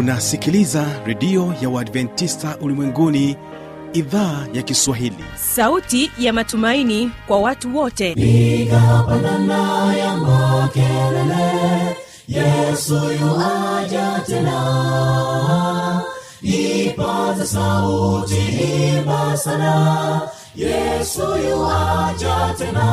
unasikiliza redio ya uadventista ulimwenguni idhaa ya kiswahili sauti ya matumaini kwa watu wote piga pandana ya makelele yesu yuaja tena ipaza sauti imba sana yesu yuaja tena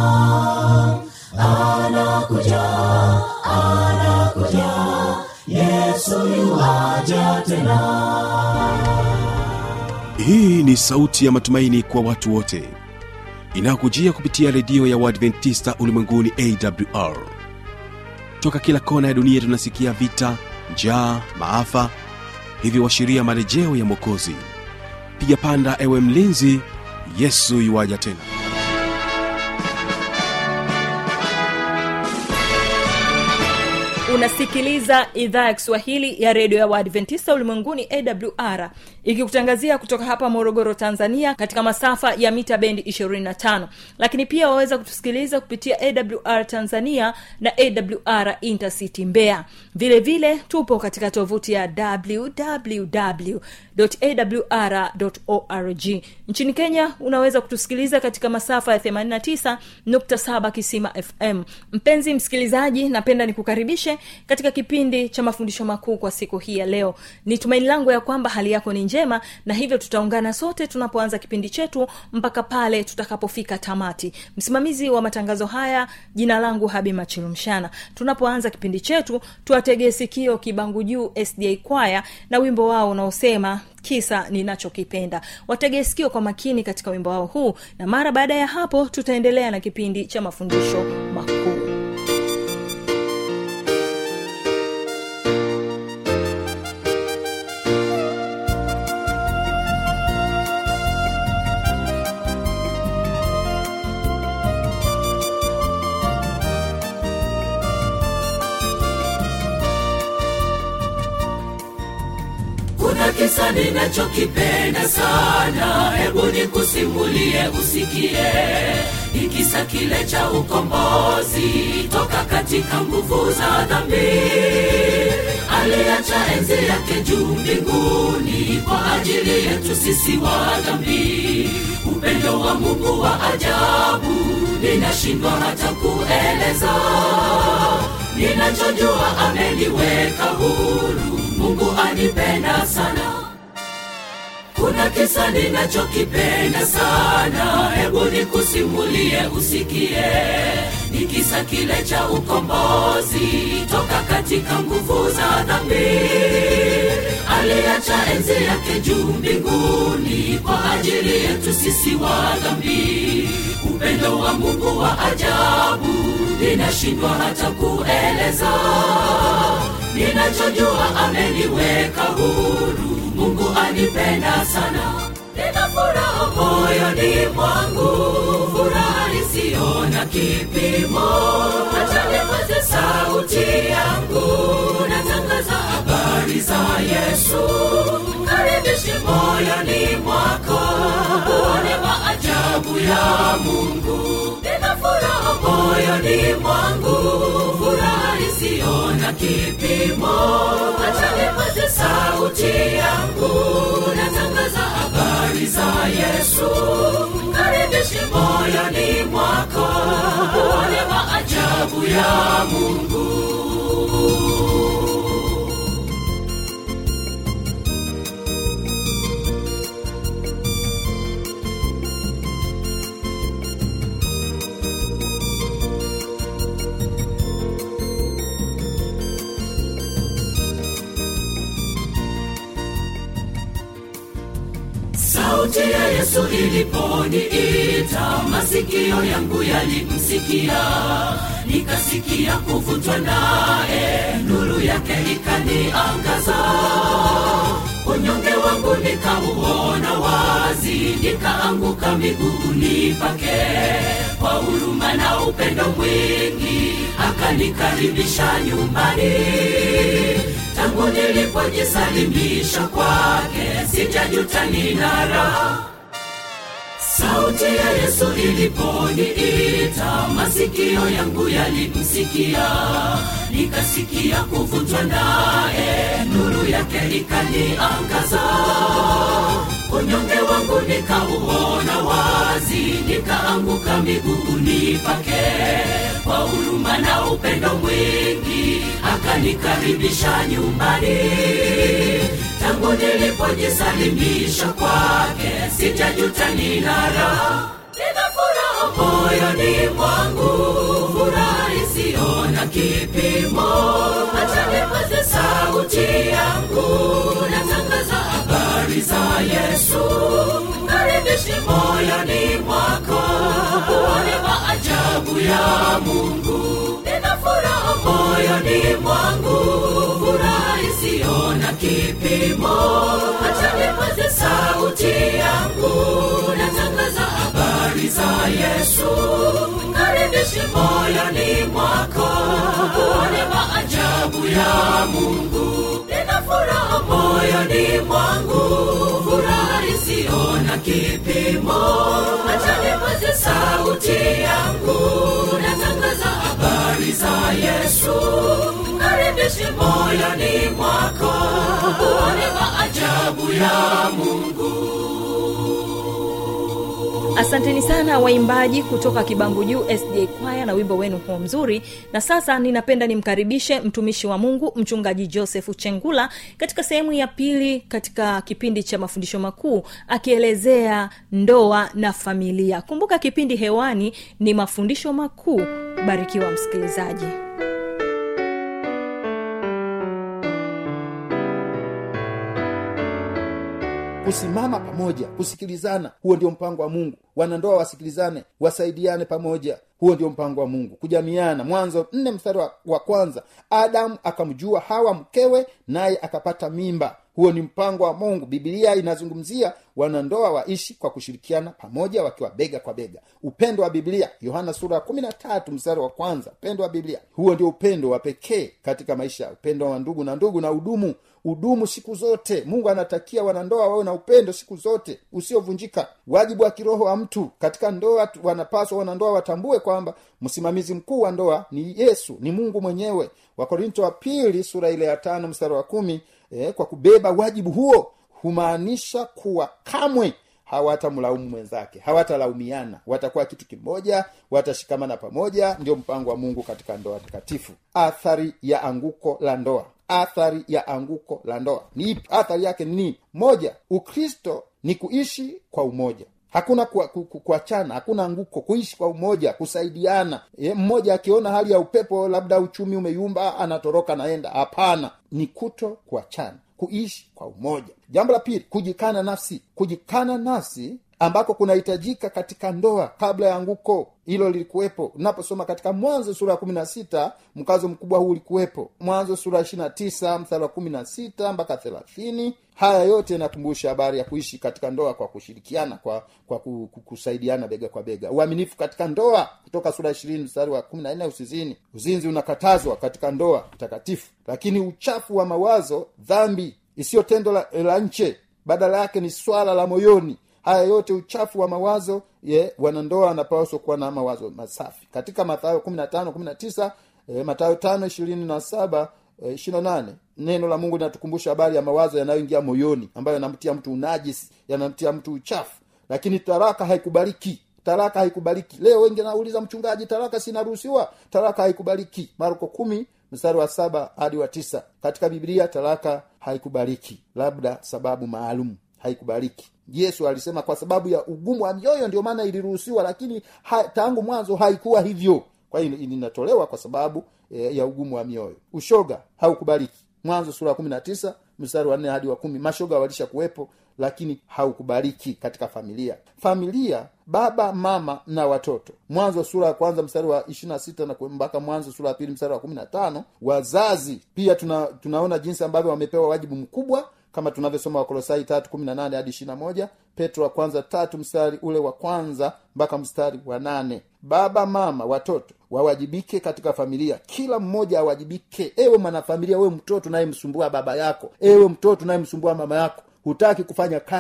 anakuja anakuja yesu yuaja tena hii ni sauti ya matumaini kwa watu wote inayokujia kupitia redio ya uadventista ulimwenguni awr toka kila kona ya dunia tunasikia vita njaa maafa hivyo washiria marejeo ya mwokozi piga panda ewe mlinzi yesu yuwaja tena unasikiliza idhaa ya kiswahili ya redio ya waadventista ulimwenguni awr ikikutangazia kutoka hapa morogoro tanzania katika masafa ya mita bendi 25 lakini pia waweza kutusikiliza kupitia awr tanzania na awr intercity mbeya vile vile tupo katika tovuti ya www awr.org nchini kenya unaweza kutusikiliza katika masafa ya 89.7 kisima fm mpenzi msikilizaji napenda nikukaribishe katika kipindi cha mafundisho makuu kwa siku hii ya leo ni tumaini langu ya kwamba hali yako ni njema na hivyo tutaungana sote tunapoanza kipindi chetu mpaka pale tutakapofika tamati msimamizi wa matangazo haya jina langu habi machilumshana tunapoanza kipindi chetu tuwategee sikio kibangu juu sda kwaya na wimbo wao unaosema kisa ninachokipenda wategee sikio kwa makini katika wimbo wao huu na mara baada ya hapo tutaendelea na kipindi cha mafundisho makuu kuna kisa ninachokipenda sana hebu nikusimulie usikie ni kisa kile cha ukombozi toka katika nguvu za dhambi aliacha enzi yake juu mbinguni kwa ajili yetu sisi wa dhambi upendo wa mungu wa ajabu ninashindwa hata kueleza ninachojua ameniweka huru mungu anipenda sana kuna kisa ninachokipenda sana hebu nikusimulie usikie ni kisa kile cha ukombozi toka katika nguvu za dhambi aliacha enzi yake juu mbinguni kwa ajili yetu sisi wa dhambi upendo wa mungu wa ajabu ninashindwa hata kueleza ninachojua ameniweka huru mungu anipenda sana nina furaha moyoni mwangu furaha isiyo na kipimo hata nipaze sauti yangu natangaza habari za yesu karibishi moyoni mwako uone maajabu ya mungu nina furaha moyoni mwangu furaha isiyo na kipimo hata nipaze sauti yangu natangaza habari za yesu karibishi moyoni mwako uone maajabu ya mungu sauti ya yesu iliponiita masikio yangu yalimsikia nikasikia kuvutwa naye nuru yake ikaniangaza unyonge wangu nikauona wazi nikaanguka miguuni pake kwa huruma na upendo mwingi akanikaribisha nyumbani tangu nilipojisalimisha kwake sijajuta nina raha sauti ya yesu iliponiita masi masikio yangu yalimsikia nikasikia kuvunjwa naye nuru yake ikaniangaza unyonge wangu nikauona wazi nikaanguka miguuni pake kwa huruma na upendo mwingi akanikaribisha nyumbani tangu nilipojisalimisha kwake sijajuta ninara nina furaha moyoni mwangu furaha isiyo na kipimo hata nipaze sauti yangu natangaza habari za yesu karibishi moyoni mwako uone maajabu ya mungu nina furaha moyoni mwangu furaha isiyo na kipimo hata nipaze sauti yangu natangaza habari za yesu karibishi moyoni mwako uone maajabu ya mungu nina furaha moyoni mwangu furaha isiyo na kipimo hata nipaze sauti yangu natangaza habari za yesu karibishi moyoni mwako uone maajabu ya mungu asanteni sana waimbaji kutoka kibangu juu sj kwaya na wimbo wenu huo mzuri na sasa ninapenda nimkaribishe mtumishi wa mungu mchungaji joseph chengula katika sehemu ya pili katika kipindi cha mafundisho makuu akielezea ndoa na familia kumbuka kipindi hewani ni mafundisho makuu barikiwa msikilizaji kusimama pamoja kusikilizana huo ndio mpango wa mungu wanandoa wasikilizane wasaidiane pamoja huo ndio mpango wa mungu kujamiana mwanzo nne mstari wa, wa kwanza adamu akamjua hawa mkewe naye akapata mimba huo ni mpango wa mungu bibilia inazungumzia wanandoa waishi kwa kushirikiana pamoja wakiwa bega kwa bega upendo wa biblia yohana sura ya kumi na tatu mstari wa kwanza upendo wa biblia huo ndio upendo wa pekee katika maisha upendo wa ndugu na ndugu na udumu udumu siku zote mungu anatakia wanandoa wawe na upendo siku zote usiovunjika wajibu wa kiroho wa mtu katika ndoa tu- wanapaswa wanandoa watambue kwamba msimamizi mkuu wa ndoa ni yesu ni mungu mwenyewe wakorinto wa pili sura ile ya tano mstari wa kumi eh, kwa kubeba wajibu huo humaanisha kuwa kamwe hawatamlaumu mwenzake hawatalaumiana watakuwa kitu kimoja watashikamana pamoja ndio mpango wa mungu katika ndoa takatifu athari ya anguko la ndoa athari ya anguko la ndoa ni ipi athari yake ni nini moja ukristo ni kuishi kwa umoja hakuna kuachana ku, ku, kuachana, hakuna anguko kuishi kwa umoja kusaidiana e, mmoja akiona hali ya upepo labda uchumi umeyumba anatoroka naenda hapana ni kuto kuachana kuishi kwa umoja jambo la pili kujikana nafsi kujikana nafsi ambako kunahitajika katika ndoa kabla ya anguko hilo lilikuwepo unaposoma katika mwanzo sura ya kumi na sita mkazo mkubwa huu ulikuwepo mwanzo sura ya ishiri na tisa mstari wa kumi na sita mpaka thelathini haya yote yanakumbusha habari ya kuishi katika ndoa kwa kushirikiana kwa kwa ku- ku- kusaidiana bega kwa bega uaminifu katika ndoa kutoka sura ishirini mstari wa kumi na nne usizini uzinzi unakatazwa katika ndoa takatifu lakini uchafu wa mawazo dhambi isiyo tendo la, la nche badala yake ni swala la moyoni haya yote uchafu wa mawazo ye wanandoa wanapaswa kuwa na mawazo masafi katika mathayo kumi na tano kumi na tisa e, matayo tano ishirini na saba e, ishiri na nane neno la mungu linatukumbusha habari ya mawazo yanayoingia moyoni ambayo yanamtia mtu unajisi yanamtia mtu uchafu lakini taraka haikubaliki taraka haikubaliki leo wengi nauliza mchungaji taraka sinaruhusiwa taraka haikubaliki marko kumi mstari wa saba hadi wa tisa katika biblia talaka haikubaliki labda sababu maalum haikubaliki yesu alisema kwa sababu ya ugumu wa mioyo ndio maana iliruhusiwa lakini ha, tangu mwanzo haikuwa hivyo kwa hiyo linatolewa kwa sababu e, ya ugumu wa mioyo ushoga haukubaliki mwanzo sura ya kumi na tisa mstari wa nne hadi wa kumi mashoga walisha kuwepo lakini haukubaliki katika familia familia baba mama na watoto mwanzo sura ya kwanza mstari wa ishirina sita na mpaka mwanzo sura ya pili mstari wa kumi na tano wazazi pia tuna, tunaona jinsi ambavyo wamepewa wajibu mkubwa kama tunavyosoma wakolosai tatu kumi na nane hadi ishirina moja petro wa kwanza tatu mstari ule wa kwanza mpaka mstari wa nane baba mama watoto wawajibike katika familia kila mmoja awajibike ewe mwanafamilia ewe mtoto unayemsumbua baba yako ewe mtoto unayemsumbua mama yako hutaki kufanya kazi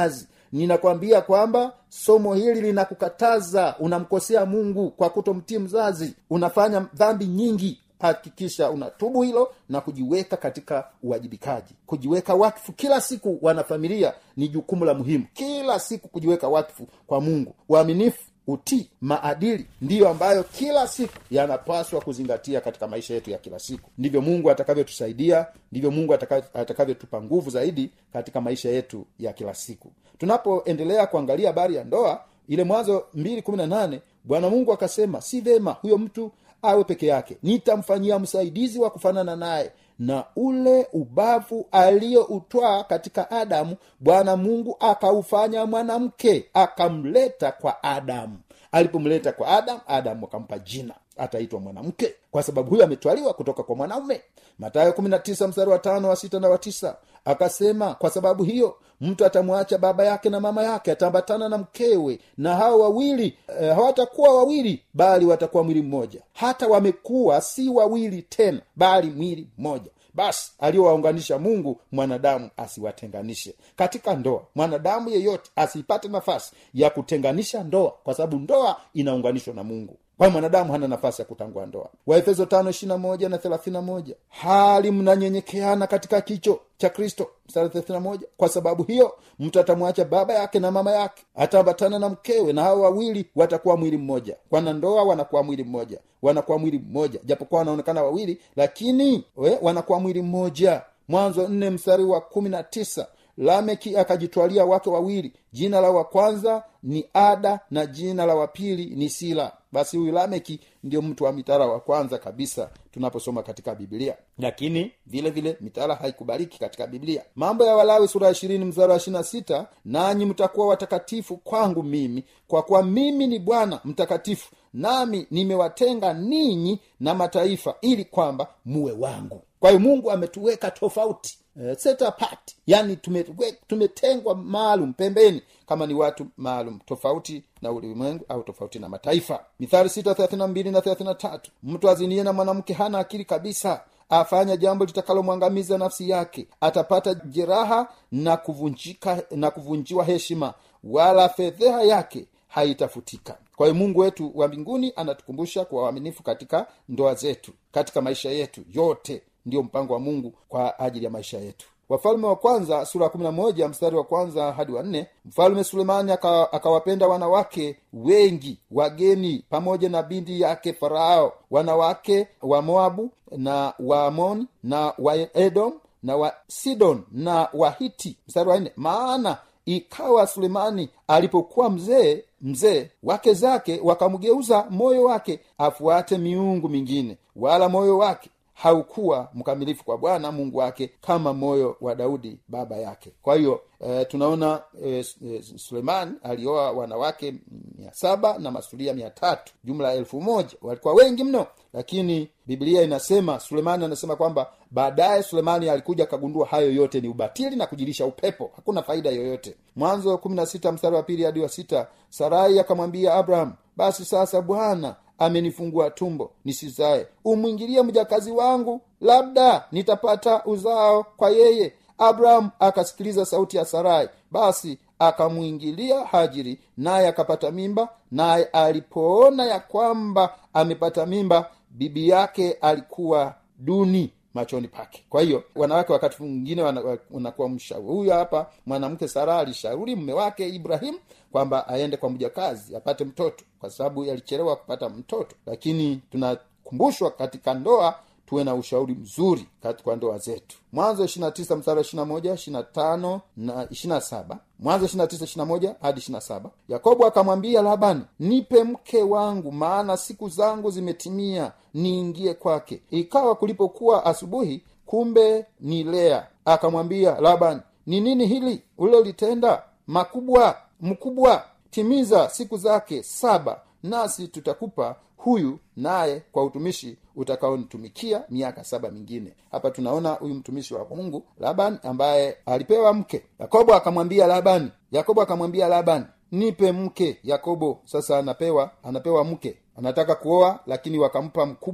ninakwambia kwamba somo hili linakukataza unamkosea mungu kwa kutomtii mzazi unafanya dhambi nyingi hakikisha unatubu hilo na kujiweka katika uwajibikaji kujiweka wakfu kila siku wanafamilia ni jukumu la muhimu kila siku kujiweka wakfu kwa mungu uaminifu utii maadili ndiyo ambayo kila siku yanapaswa kuzingatia katika maisha yetu ya kila siku ndivyo mungu atakavyotusaidia ndivyo mungu ataka- atakavyotupa nguvu zaidi katika maisha yetu ya kila siku tunapoendelea kuangalia habari ya ndoa ile mwanzo 218 bwana mungu akasema si vema huyo mtu awe peke yake nitamfanyia msaidizi wa kufanana naye na ule ubavu aliyoutwaa katika adamu bwana mungu akaufanya mwanamke akamleta kwa adamu alipomleta kwa adamu adamu akampa jina ataitwa mwanamke kwa sababu huyo ametwaliwa kutoka kwa mwanaume matayo 19 mstari wa tano wa sita na wa tisa akasema kwa sababu hiyo mtu atamwacha baba yake na mama yake ataambatana na mkewe na hao wawili eh, hawatakuwa wawili bali watakuwa mwili mmoja hata wamekuwa si wawili tena bali mwili mmoja basi aliyowaunganisha mungu mwanadamu asiwatenganishe katika ndoa mwanadamu yeyote asipate nafasi ya kutenganisha ndoa kwa sababu ndoa inaunganishwa na mungu kwa mwanadamu hana nafasi ya kutangua ndoa waefeso tano ishirina moja na thelathina moja hali mnanyenyekeana katika kicho cha kristo mstari thelathina moja kwa sababu hiyo mtu atamwacha baba yake na mama yake ataambatana na mkewe na hao wawili watakuwa mwili mmoja kwana ndoa wanakuwa mwili mmoja wanakuwa mwili mmoja japokuwa wanaonekana wawili lakini we, wanakuwa mwili mmoja mwanzo nne mstari wa kumi na tisa lameki akajitwalia wake wawili jina la wa kwanza ni ada na jina la wa pili ni sila basi huyu lameki ndio mtu wa mitara wa kwanza kabisa tunaposoma katika biblia lakini vile vile mitara haikubaliki katika biblia mambo ya walawi sura ya ishirini mzara wa ishirina sita nanyi mtakuwa watakatifu kwangu mimi kwa kuwa mimi ni bwana mtakatifu nami nimewatenga ninyi na mataifa ili kwamba muwe wangu kwa hiyo mungu ametuweka tofauti uh, set apart yani tumetengwa tume maalum pembeni kama ni watu maalum tofauti na ulimwengu au tofauti na mataifa mithali sita thelathina mbili na thelathina tatu mtu azinie na mwanamke hana akili kabisa afanya jambo litakalomwangamiza nafsi yake atapata jeraha na kuvunjika na kuvunjiwa heshima wala fedheha yake haitafutika kwa hiyo mungu wetu wa mbinguni anatukumbusha kuwa waaminifu katika ndoa zetu katika maisha yetu yote ndiyo mpango wa mungu kwa ajili ya maisha yetu wafalme wa kwanza sura ya kumi na moja mstari wa kwanza hadi wa nne mfalme sulemani akawapenda aka wanawake wengi wageni pamoja na binti yake farao wanawake wa moabu na waamoni na wa edom na wa sidon na wahiti mstari wa nne maana ikawa sulemani alipokuwa mzee mzee wake zake wakamgeuza moyo wake afuate miungu mingine wala moyo wake haukuwa mkamilifu kwa bwana mungu wake kama moyo wa daudi baba yake kwa hiyo e, tunaona e, e, suleiman alioa wanawake mia saba na masulia mia tatu jumla elfu moja walikuwa wengi mno lakini biblia inasema sulemani anasema kwamba baadaye sulemani alikuja akagundua hayo yote ni ubatili na kujilisha upepo hakuna faida yoyote mwanzo kumi na sita mstari wa pili hadi wa sita sarai akamwambia abraham basi sasa bwana amenifungua tumbo nisizae umwingilie mjakazi wangu labda nitapata uzao kwa yeye abrahamu akasikiliza sauti ya sarai basi akamwingilia hajiri naye akapata mimba naye alipoona ya kwamba amepata mimba bibi yake alikuwa duni machoni pake kwa hiyo wanawake wakati mwingine wanakuwa mshauri huyu hapa mwanamke sara alishauri mme wake ibrahim kwamba aende kwa mjakazi apate mtoto kwa sababu alichelewa kupata mtoto lakini tunakumbushwa katika ndoa tuwe na ushauri mzuri katika ndoa zetu mwanzo ishirina tisa mstari ishirina moja ishirina tano na ishirina saba mwanzo ishirina tisa ishirina moja hadi ishirina saba yakobo akamwambia labani nipe mke wangu maana siku zangu zimetimia niingie kwake ikawa kulipokuwa asubuhi kumbe ni lea akamwambia labani ni nini hili ulilolitenda makubwa mkubwa timiza siku zake saba nasi tutakupa huyu naye kwa utumishi utakaonitumikia miaka saba mingine hapa tunaona huyu mtumishi wa mungu laban ambaye alipewa mke yakobo akamwambia labani yakobo akamwambia labani nipe mke yakobo sasa anapewa anapewa mke anataka kuoa lakini wakampa mkubwa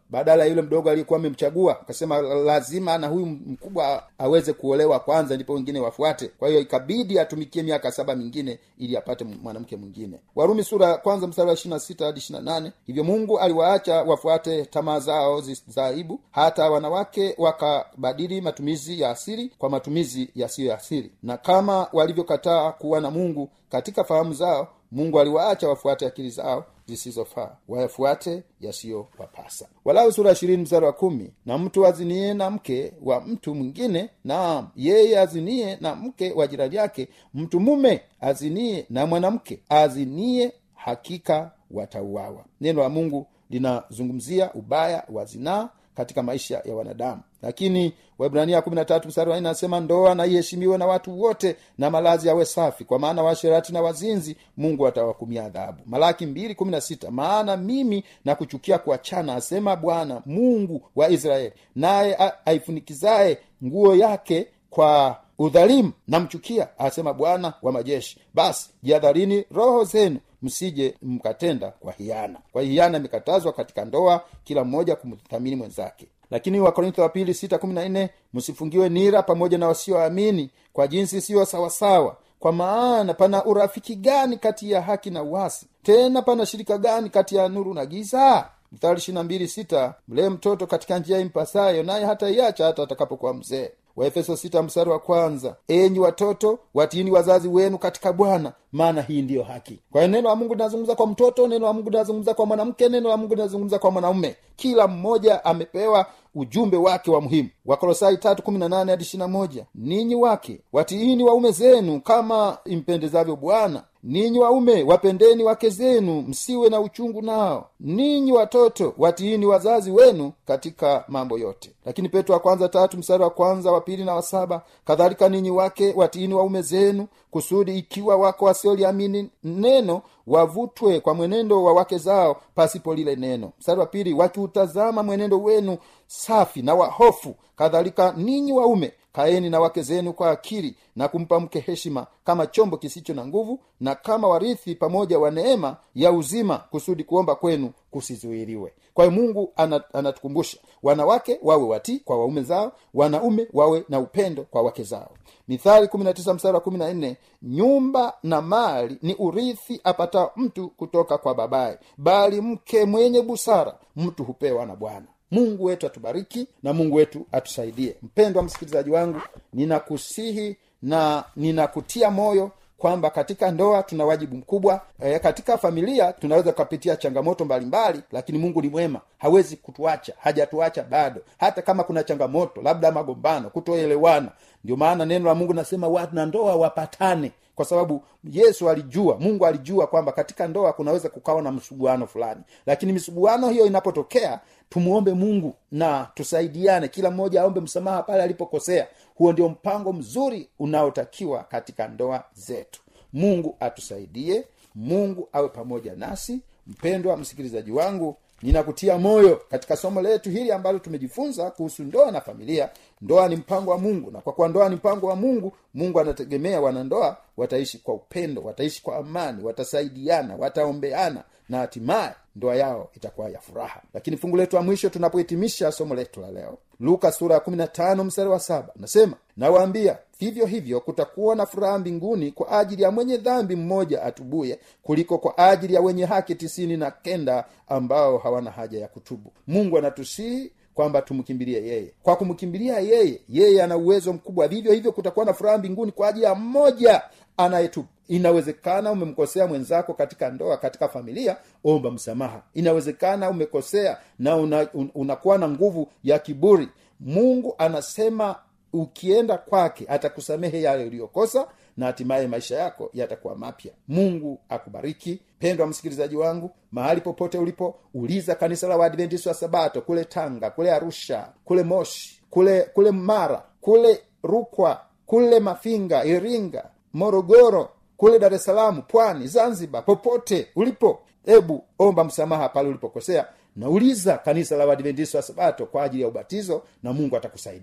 badala ya yule mdogo aliyekuwa amemchagua akasema lazima na huyu mkubwa aweze kuolewa kwanza ndipo wengine wafuate kwa hiyo ikabidi atumikie miaka saba mingine ili apate mwanamke mwingine warumi sura ya kwanza mstari wa ishirina sita hadi ishirina nane hivyo mungu aliwaacha wafuate tamaa zao zi- za aibu hata wanawake wakabadili matumizi ya asili kwa matumizi yasiyo ya asili na kama walivyokataa kuwa na mungu katika fahamu zao mungu aliwaacha wafuate akili zao zisizofaa wayafuate yasiyowapasa walau sura ishirini mstari wa kumi na mtu azinie na mke wa mtu mwingine naam yeye azinie na mke wa jirani yake mtu mume azinie na mwanamke azinie hakika watauawa neno la mungu linazungumzia ubaya wa zinaa katika maisha ya wanadamu lakini waibrania kumi na tatu mstari wa nne anasema ndoa na iheshimiwe na watu wote na malazi yawe safi kwa maana washerati na wazinzi mungu atawakumia adhabu malaki mbili kumi na sita maana mimi na kuchukia kuachana asema bwana mungu wa israeli naye a- aifunikizaye nguo yake kwa udhalimu namchukia asema bwana wa majeshi basi jihadharini roho zenu msije mkatenda kwa hiana kwa hiana imekatazwa katika ndoa kila mmoja kumthamini mwenzake lakini wakorintho wa pili sita kumi na nne msifungiwe nira pamoja na wasioamini kwa jinsi siyo sawasawa kwa maana pana urafiki gani kati ya haki na uasi tena pana shirika gani kati ya nuru na giza mstari ishiri na mbili sita mlee mtoto katika njia impasayo naye hata iacha hata atakapokuwa mzee waefeso sita mstari wa kwanza enyi watoto watiini wazazi wenu katika bwana maana hii ndiyo haki kwa hiyo neno la mungu linazungumza kwa mtoto neno la mungu linazungumza kwa mwanamke neno la mungu linazungumza kwa mwanaume kila mmoja amepewa ujumbe wake wa muhimu wakolosai tatu kumi na nane hadi ishiri moja ninyi wake watiini waume zenu kama impendezavyo bwana ninyi waume wapendeni wake zenu msiwe na uchungu nao ninyi watoto watiini wazazi wenu katika mambo yote lakini petro wa kwanza tatu mstari wa kwanza wa pili na wa saba kadhalika ninyi wake watiini waume zenu kusudi ikiwa wako wasioliamini neno wavutwe kwa mwenendo wa wake zao pasipo lile neno mstari wa pili wakiutazama mwenendo wenu safi na wahofu kadhalika ninyi waume kaeni na wake zenu kwa akili na kumpa mke heshima kama chombo kisicho na nguvu na kama warithi pamoja wa neema ya uzima kusudi kuomba kwenu kusizuiliwe kwa hiyo mungu ana- anatukumbusha wanawake wawe watii kwa waume zao wanaume wawe na upendo kwa wake zao mithali mstari wa 14 nyumba na mali ni urithi apata mtu kutoka kwa babaye bali mke mwenye busara mtu hupewa na bwana mungu wetu atubariki na mungu wetu atusaidie mpendwa msikilizaji wangu ninakusihi na ninakutia moyo kwamba katika ndoa tuna wajibu mkubwa e, katika familia tunaweza tukapitia changamoto mbalimbali lakini mungu ni mwema hawezi kutuacha hajatuacha bado hata kama kuna changamoto labda magombano kutoelewana ndio maana neno la mungu nasema wana ndoa wapatane kwa sababu yesu alijua mungu alijua kwamba katika ndoa kunaweza kukawa na msuguano fulani lakini misuguano hiyo inapotokea tumuombe mungu na tusaidiane kila mmoja aombe msamaha pale alipokosea huo ndio mpango mzuri unaotakiwa katika ndoa zetu mungu atusaidie mungu awe pamoja nasi mpendwa msikilizaji wangu ninakutia moyo katika somo letu hili ambalo tumejifunza kuhusu ndoa na familia ndoa ni mpango wa mungu na kwa kuwa ndoa ni mpango wa mungu mungu anategemea wanandoa wataishi kwa upendo wataishi kwa amani watasaidiana wataombeana na hatimaye ndoa yao itakuwa ya furaha lakini fungu letu la mwisho tunapohitimisha somo letu la leo luka sura ya 15 mstari wa saba nasema nawaambia vivyo hivyo kutakuwa na furaha mbinguni kwa ajili ya mwenye dhambi mmoja atubuye kuliko kwa ajili ya wenye haki tisini na kenda ambao hawana haja ya kutubu mungu anatusihi kwamba tumkimbilie yeye kwa kumkimbilia yeye yeye ana uwezo mkubwa vivyo hivyo kutakuwa na furaha mbinguni kwa ajili ya mmoja anayetubu inawezekana umemkosea mwenzako katika ndoa katika familia omba msamaha inawezekana umekosea na una, un, unakuwa na nguvu ya kiburi mungu anasema ukienda kwake atakusamehe yale uliyokosa na hatimaye maisha yako yatakuwa mapya mungu akubariki pendwa msikilizaji wangu mahali popote ulipo uliza kanisa la waadventisi wa sabato kule tanga kule arusha kule moshi kule kule mara kule rukwa kule mafinga iringa morogoro kule dar es salaam pwani zanzibar popote ulipo hebu omba msamaha pale ulipokosea nauliza kanisa la wadventisi wa sabato kwa ajili ya ubatizo na mungu atakusaidia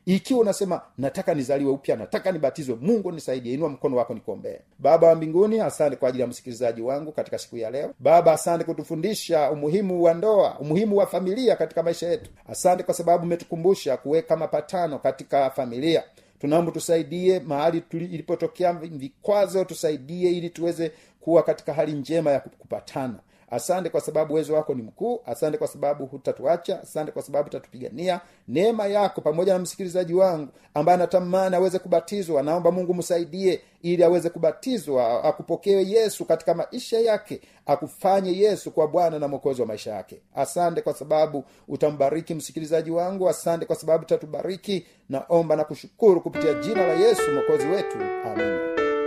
ikiwa unasema nataka nizaliwe upya nataka nibatizwe mungu nisaidie inua mkono wako nikuombee baba wa mbinguni asante kwa ajili ya msikilizaji wangu katika siku ya leo baba asante kutufundisha umuhimu wa ndoa umuhimu wa familia katika maisha yetu asante kwa sababu umetukumbusha kuweka mapatano katika familia tunaomba tusaidie mahali tuli- ilipotokea vikwazo tusaidie ili tuweze kuwa katika hali njema ya kupatana asante kwa sababu uwezo wako ni mkuu asante kwa sababu hutatuacha asante kwa sababu utatupigania neema yako pamoja na msikilizaji wangu ambaye anatamani aweze kubatizwa naomba mungu msaidie ili aweze kubatizwa akupokee yesu katika maisha yake akufanye yesu kwa bwana na mwokozi wa maisha yake asante kwa sababu utambariki msikilizaji wangu asante kwa sababu utatubariki naomba na kushukuru kupitia jina la yesu mwokozi wetu amina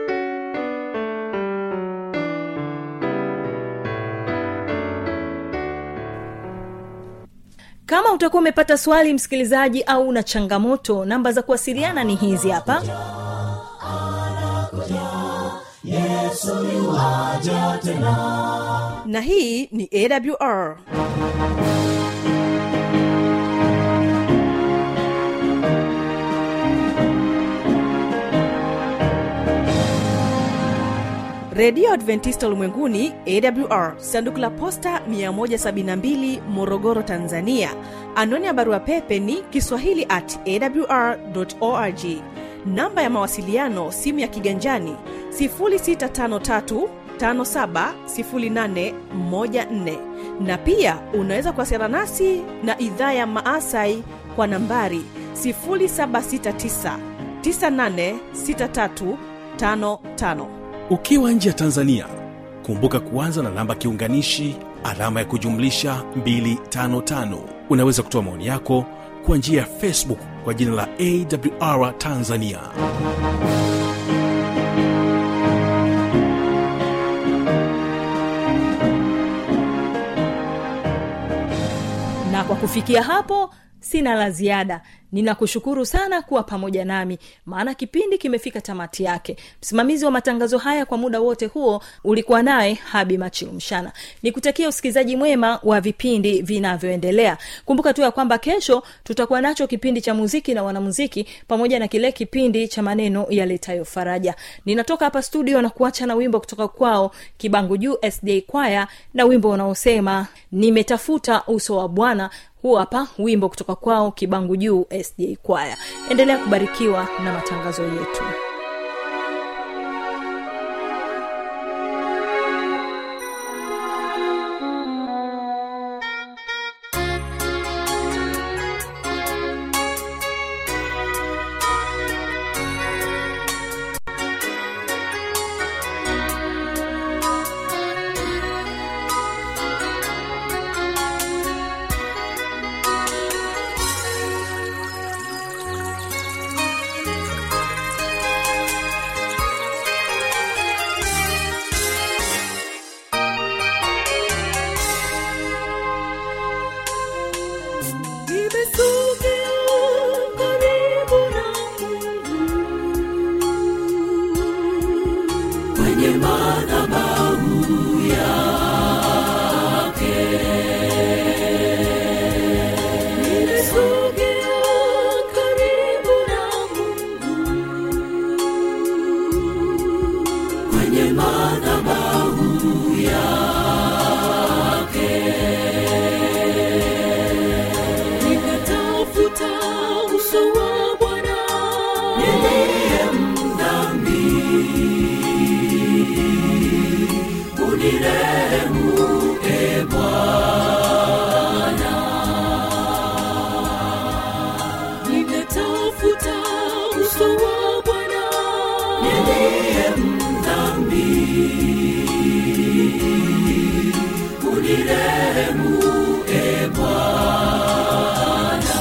kama utakuwa umepata swali msikilizaji au una changamoto namba za kuwasiliana ni hizi hapa na hii ni awr redio adventista ulimwenguni awr sanduku la posta 172 morogoro tanzania anwani ya barua pepe ni kiswahili at awr org namba ya mawasiliano simu ya kiganjani 653 570814 na pia unaweza kuwasiliana nasi na idhaa ya maasai kwa nambari 769 986355 ukiwa nje ya tanzania kumbuka kuanza na namba kiunganishi alama ya kujumlisha 255 unaweza kutoa maoni yako kwa njia ya facebook kwa jina la awr tanzania na kwa kufikia hapo sina la ziada ninakushukuru sana kuwa pamoja nami maana kipindi kimefika tamati yake msimamizi wa matangazo haya kwa muda wote huo ulikuwa naye habi machilumshana nikutakia usikilizaji mwema wa vipindi vinavyoendelea kumbuka tu ya kwamba kesho tutakuwa nacho kipindi cha muziki na wanamuziki pamoja na kile kipindi cha maneno yaletayo faraja ninatoka hapa studio na kuacha na wimbo kutoka kwao kibangu juu sda kwaya na wimbo unaosema nimetafuta uso wa bwana huu hapa wimbo kutoka kwao kibangu juu sda kwaya endelea kubarikiwa na matangazo yetu Nimesogea karibu na Mungu kwenye madhabahu yake. Nimesogea karibu na Mungu kwenye madhabahu yake. Nikatafuta uso wa Bwana niliye mdhambi, unirehemu e Bwana. Nimetafuta uso wa Bwana niliye mdhambi, unirehemu e Bwana.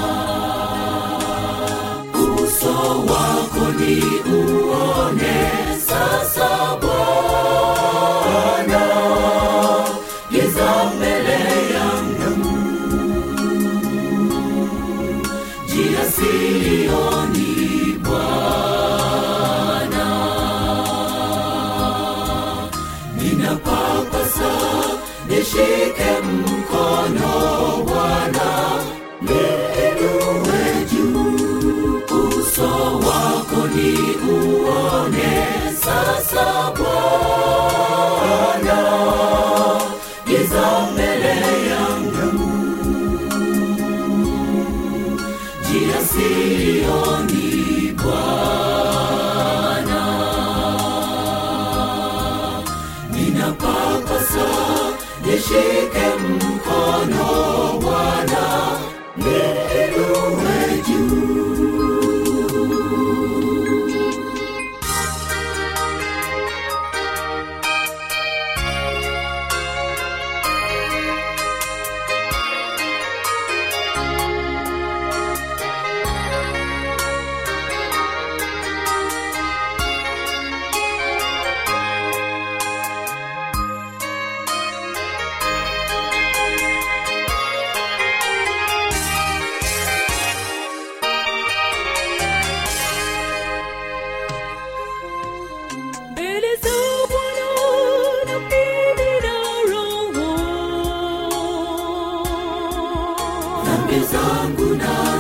Uso wako ni uone sasa Bwana, giza mbele yangu, njia sioni Bwana, ninapapasa nishike mkono Bwana, niinue juu sioni bwana ninapapasa nishike mkono bwana niinuwe juu mbele za Bwana na mimi na roho dhambi zangu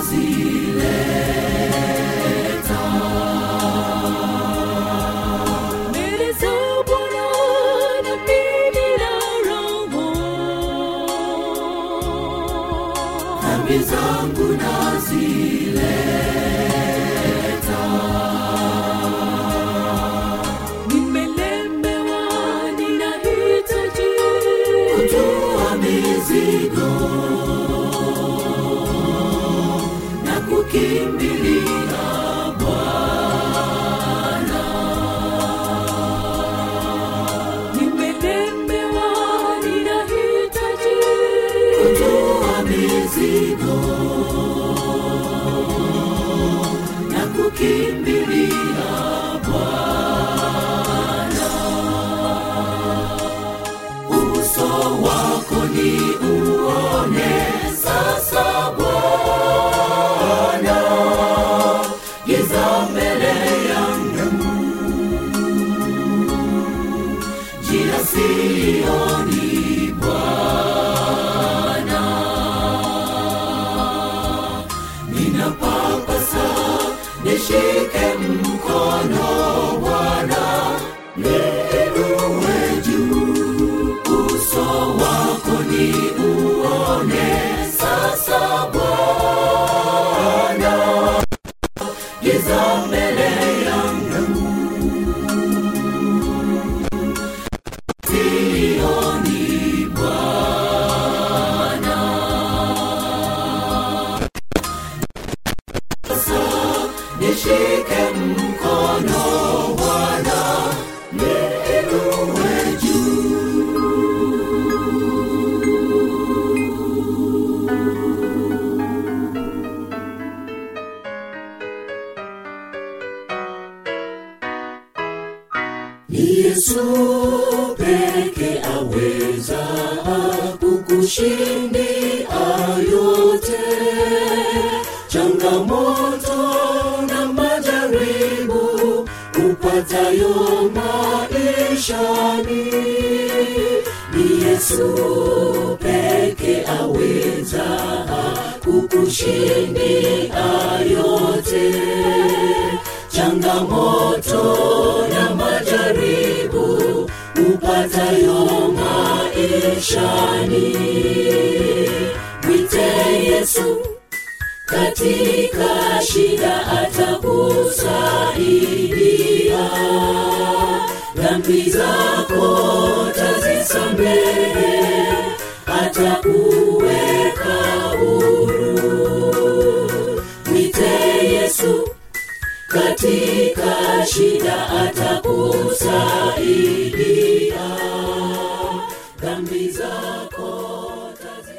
nazileta mbele za Bwana na mimi na roho dhambi zangu nazileta nimelemewa ninahitaji kutoa mizigo na kukimbilia Bwana nimelemewa ninahitaji kutoa mizigo na kukimbilia Bwana uso wako ni uone sasa Bwana giza mbele yangu njia sioni Bwana ninapapasa nishike mkono Bwana niinuwe juu uso wako ni uone sasa Bwana giza mbele yangu sioni Bwana sasa nishike mkono Bwana niinuwe juu ni Yesu peke aweza kukushindia yote, changamoto na majaribu upatayo maishani. Ni Yesu peke aweza kukushindia yote changamoto na majaribu upatayo maishani. Mwite Yesu katika shida, atakusaidia. Dhambi zako tazisamehe, atakuweka huru. Mwite Yesu katika shida atakusaidia dhambi zako